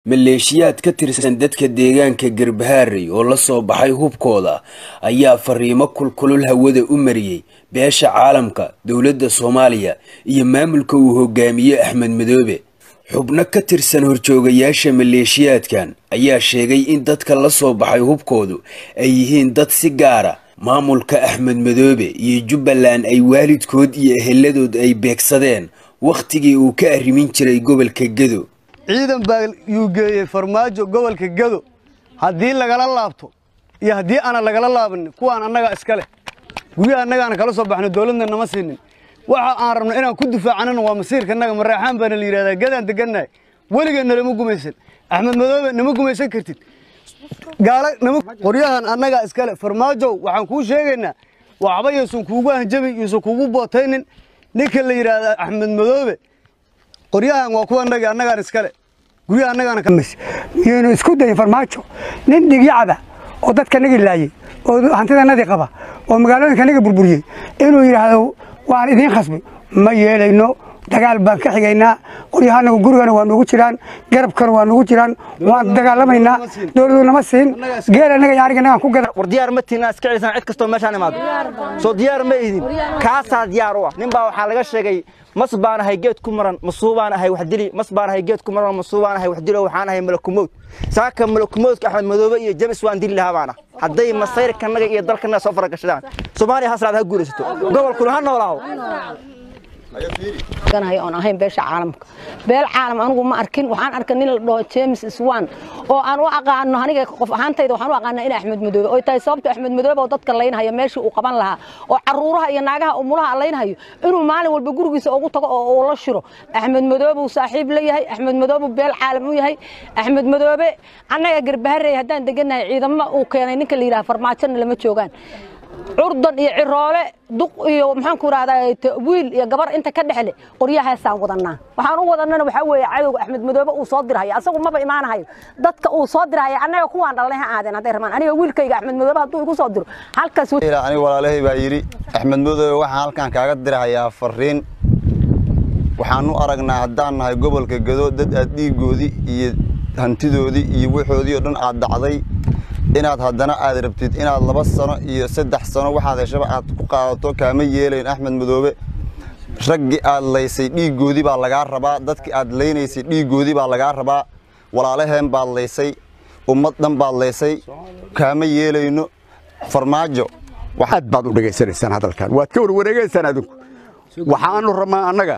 maleeshiyaad ka tirsan dadka deegaanka garbaharey oo la soo baxay hubkooda ayaa fariimo kulkulul hawada u mariyey beesha caalamka dowladda soomaaliya iyo maamulka uu hogaamiye axmed madoobe xubno ka tirsan horjoogayaasha maleeshiyaadkan ayaa sheegay in dadka la soo baxay hubkoodu ay yihiin dad si gaara maamulka axmed madoobe iyo jubbaland ay waalidkood iyo eheladood ay beegsadeen wakhtigii uu ka arrimin jiray gobolka gedo ciidan baa yuu geeyey farmaajo gobolka gedo haddii lagala laabto iyo haddii aanan lagala laabanin kuwaan annagaa iska leh guryaha annagaana kala soo baxno dowladna nama siinin waxa aan rabno inaan ku difaacanana waa masiirka annaga maraaxaan baana la yidhahdaa gadaan degannahay weligeenna lama gumaysan axmed madoobe nama gumaysan kartid gaala nama qoryahan annagaa iska leh farmaajow waxaan kuu sheegaynaa waxba yuusan kuugu hanjabin yuusan kuugu bootaynin ninka la yidhaahdaa axmed madoobe qoryahan waa kuwa annagi annagaan iskale guryaha annagaana miyaynu isku dayin farmaajo nin dhigyacaba oo dadka nagi laayey oo hantidanadii qaba oo magaalooyinka naga burburiyey inuu yidhaahdo waan idiin khasbay ma yeelayno dagaal baan ka xigaynaa qoryahanagu gurigana waa nugu jiraan garabkana waa nugu jiraan waan dagaalamaynaa dowladu nama siin geel annaga iyo aniga nagaan ku gada war diyaar ma tiina iska celisaan cid kastoo meeshaan imaado soo diyaar ma idin kaasaa diyaar u ah nin baa waxaa laga sheegay mas baan ahay geed ku maran masuu baan ahay wax dili mas baan ahay geed ku maran masuu baan ahay wax dilo waxaan ahay malakumowd saaka malakumowdka axmed madoobe iyo james waan dili lahaa baana hadday masayrkanaga iyo dalkanaga soo faragashadaan soomaaliya hasraad ha guulaysato gobolkuna ha noolaaho oon ahayn beesha caalamka beel caalam anigu ma arkin waxaan arkay nin la dhaho james swan oo aan u aqaano aniga qof ahaantayda waxaan u aqaanaa in axmed madoobe oy tahay sababta axmed madoobe oo dadka laynhayo meeshii uu qaban lahaa oo caruuraha iyo naagaha umulaha laynhayo inuu maalin walba gurigiisa ugu tago oo uu la shiro axmed madoobe uu saaxiib la yahay axmed madoobe beel caalam u yahay axmed madoobe annaga garbaharey haddaan degannahay ciidamo uu keenay ninka la yidhaha farmaajona lama joogaan curdan iyo ciroole duq iyo maxaanku rahdaa wiil iyo gabar inta ka dhexle qoryahaasaan wadanaa waxaan u wadanana waxaa weeye cadowga axmed madoobe uu soo dirhayo asagu maba imaanahayo dadka uu soo dirhayo annaga kuwaan dhalnay ha aadeen hadday rabaan aniga wiilkayga axmed madoobe hadduu igu soo diro halkaas aniga walaalahay baa yidhi axmed madoobe waxaan halkan kaaga dirhayaa fariin waxaan u aragnaa haddaan nahay gobolka gedo dad aad dhiigoodii iyo hantidoodii iyo waxoodii oo dhan aad dhacday inaad haddana aad rabtid inaad laba sano iyo saddex sano waxaad heshaba aad ku qaadato kaama yeelayn axmed madoobe raggii aad laysay dhiiggoodii baa lagaa rabaa dadkii aad laynaysay dhiiggoodii baa lagaa rabaa walaalaheen baad laysay ummad dhan baad laysay kaama yeelayno farmaajo aad baad u dhegaysanaysaan hadalkan waad ka warwareegaysaan adinku waxaanu rabnaa annaga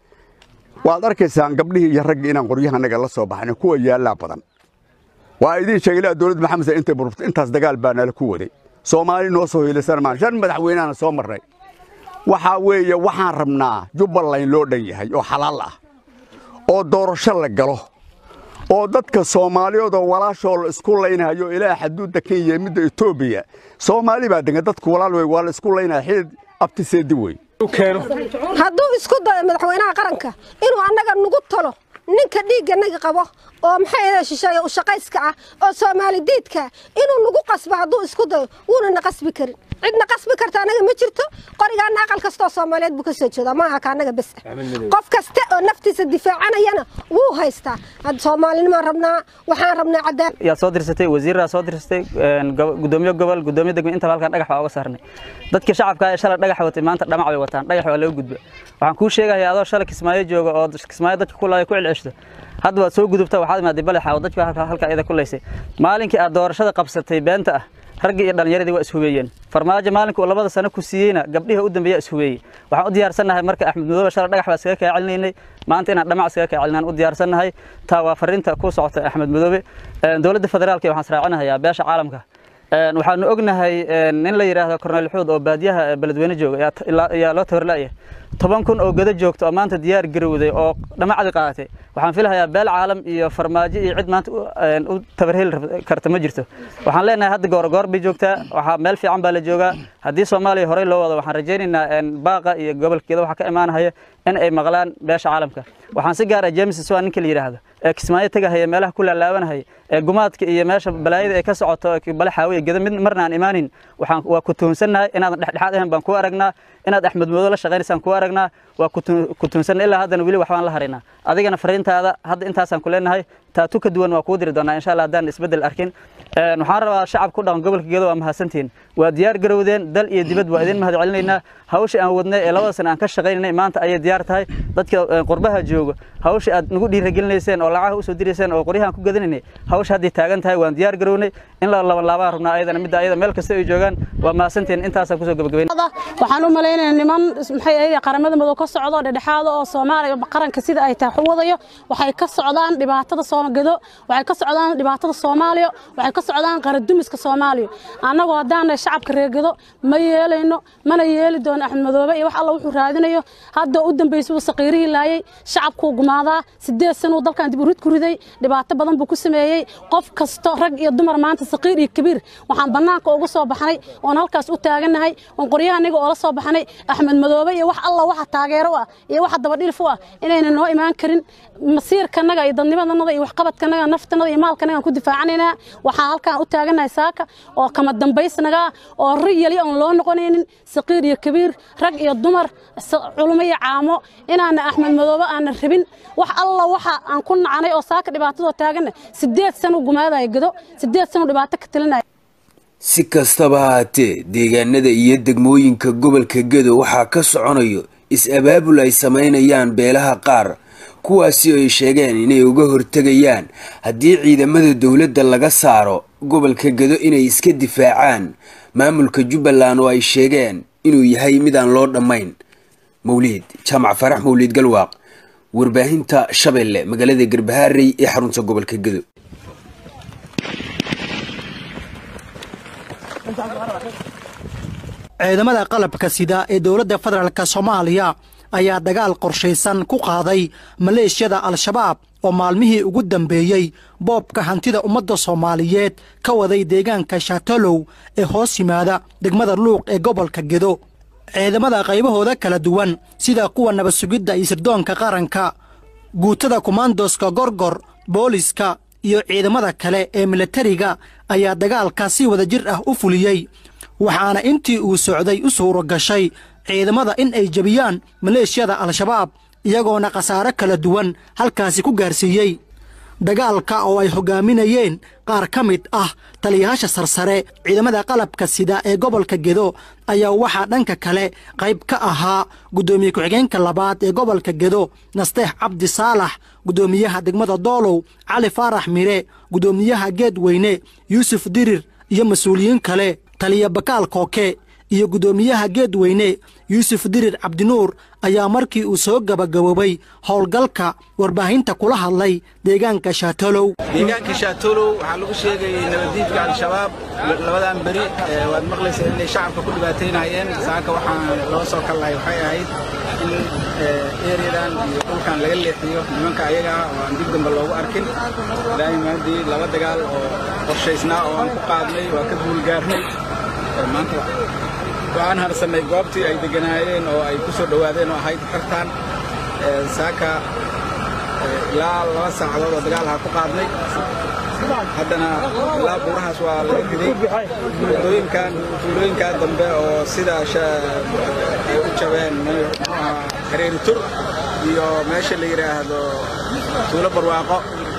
waad arkaysaan gabdhihii iyo raggii inaan qoryahanaga la soo baxno kuwa yaallaa badan waa idiin sheegay ilaa dowladda maxamed sa intay burburtay intaas dagaal baa nala ku waday soomaali noo soo hiilaysan maan shan madaxweynaana soo marray waxaa weeye waxaan rabnaa jubbaland loo dhan yahay oo xalaal ah oo doorasho la galo oo dadka soomaaliyoodoo walaashoo la isku laynhayo ilaa xaduudda kenya midda etoobiya soomaali baa degan dadku walaal wey waa la isku laynaya xidid abtiseedi wey hadduu isku dayo madaxweynaha qaranka inuu annaga nugu talo ninka dhiigganaga qabo oo maxay shisheeye u shaqayska ah oo soomaali diidka inuu nagu qasbo hadduu isku dayo wuuna na qasbi karin cidna qasbi karta annaga ma jirto qorigaana aqal kastoo soomaaliyeed buu ka soo jeedaa maaha ka annaga bes qof kasta oo naftiisa difaacanayana wuu haystaa soomaalinimaan rabnaa waxaan rabnaa cadaan yaa soo dirsatay wasiirraa soo dirsatay gudoomiye gobol gudoomiye degme intaba halkan dhagax baa uga saarnay dadka shacabka ee shalay dhagax watay maanta dhamac bay wataan dhagax waa laga gudba waxaan kuu sheegayaa adoo shalay kismaayo jooga oo kismaayo dadka ku laaya ku celceshto hadda waad soo gudubta waxaad imaaday balexa oo dadka halka iyada ku laysay maalinkii aad doorashada qabsatay beenta ah raggii iyo dhallinyaradii waa ishubeeyeen farmaajo maalinkii uu labada sano ku siiyeyna gabdhihi u dambeeya ishubeeyey waxaan u diyaarsannahay marka axmed madoobe shalay dhagax baa iskaga kaa celinaynay maanta inaan dhamac iskaga kaa celinaan u diyaarsannahay taa waa fariinta ku socota axmed madoobe dowladda federaalka waxaan israacinahayaa beesha caalamka waxaanu ognahay nin la yidhaahdo korneyl xuud oo baadiyaha beledweyne jooga ayaa loo tabarla'ya toban kun oo gado joogta oo maanta diyaar garowday oo dhamacdi qaadatay waxaan filahayaa beel caalam iyo farmaajo iyo cid maanta u tabarheli karta ma jirto waxaan leenahay hadda goorgoor bay joogtaa waxaa meel fiican baa la joogaa haddii soomaaliya horey loo wado waxaan rajaynaynaa baaqa iyo gobolkeeda waxaa ka imaanaya in ay maqlaan beesha caalamka waxaan si gaar ah james swan ninka la yidhaahdo ee kismaayo tegahaya meelaha ku laalaabanahaya ee gumaadka iyo meesha balaayada ay ka socoto bale xaawiya geda mid marna aan imaanin waxaan waa ku tuhunsannahay inaadan dhexdhexaad ahayn baan ku aragnaa inaad axmed moodo la shaqaynaysaan ku aragnaa waa ku tuhunsanna ilaa haddana weli waxbaan la haraynaa adigana fariintaada hadda intaasaan ku leenahay taatu ka duwan waa kuu diri doonaa insha allah haddaan isbeddel arkin waxaan rabaa shacab ku dhaqan gobolka gedo waa mahadsantihiin waa diyaar garowdeen dal iyo dibad waa idin mahad celinaynaa hawsha aan wadnay ee labada sana aan ka shaqaynay maanta ayay diyaar tahay dadka qurbaha jooga hawsha aad nagu dhiiragelinayseen oo lacagaha usoo dirayseen oo qoryahan ku gadanaynay hawsha hadday taagan tahay waan diyaar garownay in la laban laabaan rabnaa ayadana midda ayada meel kasta ay joogaan waa mahadsantihiin intaasaan kusoo gabagabayn waxaan u malaynayaa niman maxay ahayd qaramada madow ka socdo dhexdhexaada oo Soomaaliya qaranka sida ay tahay u wadayo waxay ka socdaan dhibaatada Soomaalida waxay ka socdaan dhibaatada Soomaaliya waxay ka socdaan qaradumiska Soomaaliya anagoo hadaan shacabka reegado ma yeelayno mana yeeli doono Axmed Madoobe iyo wax alla wuxuu raadinayo hadda u dambeysay saqiirihii laayay shacabku gumaadaa sideed sano dalkan dib u rid ku riday dhibaato badan buu ku sameeyay qof kasto rag iyo dumar maanta saqiir iyo kabiir waxaan banaanka uga soo baxnay oon halkaas u taaganahay oon qoryaha aniga oo la soo baxnay Axmed Madoobe iyo wax alla waxa taageero ah iyo waxa dabadhilf u ah inayna noo imaan karin masiirkanaga iyo dadnimadanaga iyo waxqabadkanaga naftanada iyo maalkanaga ku difaacanaynaa waxaa halkaan u taaganahay saaka oo kama dambaysnaga oo riyali aan loo noqonaynin saqiir iyo kabiir rag iyo dumar culimo iyo caamo inaana axmed madoobe aana rabin wax alla waxa aan ku nacanay oo saaka dhibaatadoo taagana sideed sano gumaadaya gado sideed sano dhibaato ka talinaya si kastaba haatee deegaanada iyo degmooyinka gobolka gedo waxaa ka soconayo is-abaabul ay samaynayaan beelaha qaar kuwaasi ay sheegeen inay uga hortegayaan haddii ciidamada dowladda laga saaro gobolka gedo inay iska difaacaan maamulka jubbaland oo ay sheegeen inuu yahay mid aan loo dhammayn mawliid jaamac farax mawliid galwaaq warbaahinta shabeelle magaalada garbahaarey ee xarunta gobolka gedo ciidamada qalabka sida ee dowladda federaalk soomaaliya ayaa dagaal qorshaysan ku qaaday maleeshiyada al-shabaab oo maalmihii ugu dambeeyey boobka hantida ummadda soomaaliyeed ka waday deegaanka shaatalow ee hoos yimaada degmada luuq ee gobolka gedo ciidamada qaybahooda kala duwan sida kuwa nabad sugidda iyo sirdoonka qaranka guutada kumaandoska gorgor booliska iyo ciidamada kale ee milatariga ayaa dagaalka si wada jir ah u fuliyey waxaana intii uu socday u suuro gashay ciidamada in ay jebiyaan maleeshiyada al-shabaab iyagoona khasaare kala duwan halkaasi ku gaarsiiyey dagaalka oo ay hoggaaminayeen qaar ka mid ah taliyayaasha sarsare ciidamada qalabka sida ee gobolka gedo ayaa waxaa dhanka kale qayb ka ahaa guddoomiye ku-xigeenka labaad ee gobolka gedo nasteex cabdi saalax guddoomiyaha degmada doolow cali faarax mire guddoomiyaha geedweyne yuusuf dirir iyo mas-uuliyiin kale taliya bakaal kooke iyo guddoomiyaha geedweyne yuusuf dirir cabdinuur ayaa markii uu soo gabagaboobay howlgalka warbaahinta kula hadlay deegaanka shaatolow deegaanka shaatolow waxaa lagu sheegayay nabaddiidka al-shabaab labadan beri waad maqlaysaa inay shacabka ku dhibaataynayeen saaka waxaan loo soo kallahay waxay ahayd in ereyadan iyo dhulkan laga leexiyo nimanka ayaga ah oo aan dib dambe loogu arkin ilaahay maadii laba dagaal oo qorshaysnaa oo aan ku qaadnay waa ka guulgaarnay maanta waxaan harsannay goobtii ay degganaayeen oo ay ku soo dhowaadeen oo ahayd xirtaan saaka ilaa laba saacadood oo dagaalha ku qaadnay haddana ilaa buurahaas waa laga riday tuulooyinkan tuulooyinkaa dambe oo sida ay u jabeen muxuu ahaa hareeri tur iyo meesha la yidhaahdo tuulo barwaaqo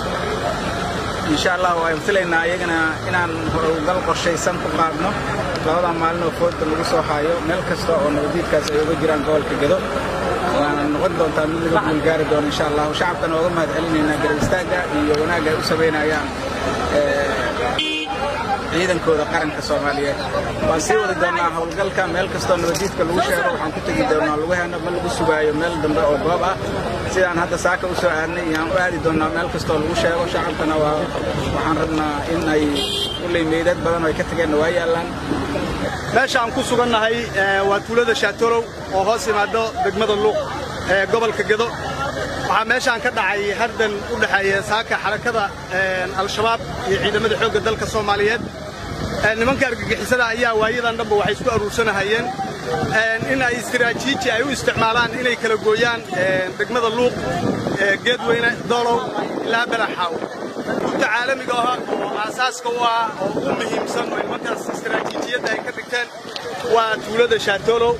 insha allah waan filaynaa iyagana inaan howlgal qorshaysan ku qaadno labadaa maalin oo fooda lagu soo haayo meel kasta oo nabadiidkaas ay uga jiraan gobolka gedo waana noqon doontaa mid laga guulgaari doono insha allahu shacabkana ooga mahad celinaynaa garab istaagga iyo wanaagga ay u samaynayaan ciidankooda qaranka soomaaliyeed waan sii wadi doonaa howlgalka meel kastoo nabadiidka lagu sheego waxaan ku tegi doonaa lagu heno ma lagu sugaayo meel dambe oo goob ah sidaan hadda saaka u soo aadnay iyaan u aadi doonaa meel kastoo lagu sheego shacabkana waa waxaan rabnaa in ay ulley meydad badan oo ay ka tageenna waa yaallaan meesha aan ku sugannahay waa tuulada shaatolow oo hoos yimaado degmada luuq ee gobolka gedo waxaa meeshaan ka dhacay hardan u dhexeeya saaka xarakada al-shabaab iyo ciidamada xoogga dalka soomaaliyeed nimanka argagixisada ayaa waayadan dhanba waxay isku aruursanahayeen in ay istiraatiiji ay u isticmaalaan inay kala gooyaan degmada luuq geedweyne doolow ilaa belaxaaw runta caalamiga ah oo aasaaska u ah oo ugu muhiimsan oo nimankaas istiraatiijiyadda ay ka dhigteen waa tuulada shaatolow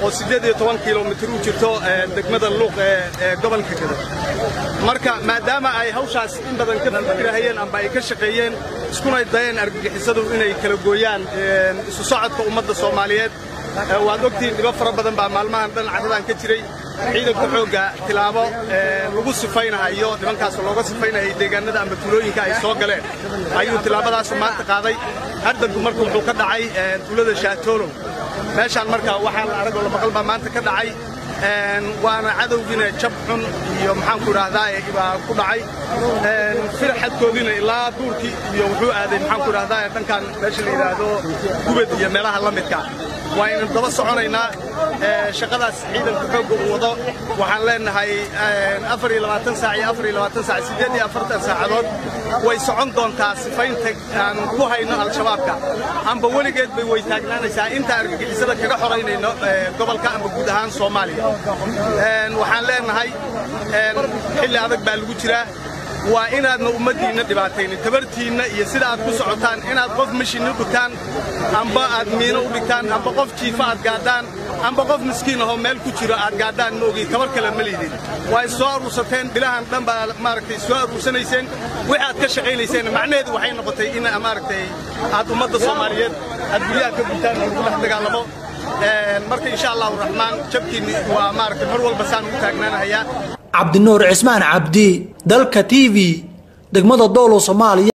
oo siddeed iyo toban kilomitir u jirto degmada luuq ee gobolka gado marka maadaama ay hawshaas in badan ka fikirahayeen amba ay ka shaqeeyeen iskuna dayeen argagixisadu inay kala gooyaan isu socodka ummadda soomaaliyeed waad ogtihiin dhibo fara badan baa maalmahan dhan carradan ka jiray ciidanka xoogga tilaabo lagu sifaynahayo nimankaas looga sifaynahay deegaanada amba tuulooyinka ay soo galeen ayuu tilaabadaasu maanta qaaday hardanku marka wuxuu ka dhacay tuulada shaatoolow meeshaan marka waxaa la arag oo la maqal baa maanta ka dhacay waana cadowgiina jab xun iyo maxaanku idhaahdaa baa ku dhacay firxadkoodiina ilaa duurkii iyo wuxuu aaday maxaanku idhahdaa dhankan meesha la yidhaahdo gubad iyo meelaha la midka waa aynu daba soconaynaa shaqadaas ciidanka xoogga uu wado waxaan leenahay afar iyo labaatan saac iyo afar iyo labaatan saac siddeed iyo afartan saacadood way socon doontaa sifaynta aan ku hayno al-shabaabka amba weligeed bay way taagnaanaysaa inta argagixisada kaga xoraynayno gobolka amba guud ahaan soomaaliya waxaan leenahay xilli adag baa lagu jiraa waa inaadna ummaddiinna dhibaataynin tabartiinna iyo sida aad ku socotaan inaad qof mashinni u dhigtaan amba aad miino u dhigtaan amba qof jiifa aad gaadhaan amba qof miskiin ahoo meel ku jiro aad gaadhaan ma ogi tabar kale ma liidin waa is soo aruursateen bilahan dhan baa maaragtay soo aruursanayseen wixii aad ka shaqaynayseen macnaheedu waxay noqotay in maaragtay aad ummadda soomaaliyeed aad guryaha ka gubtaan oo lagu dhex dagaalamo marka insha allahu raxmaan jabkiinni waa maaragtay mar walba saan ugu taagnaanahayaa cabdinuur cismaan cabdi dalka t v degmada doolow soomaaliya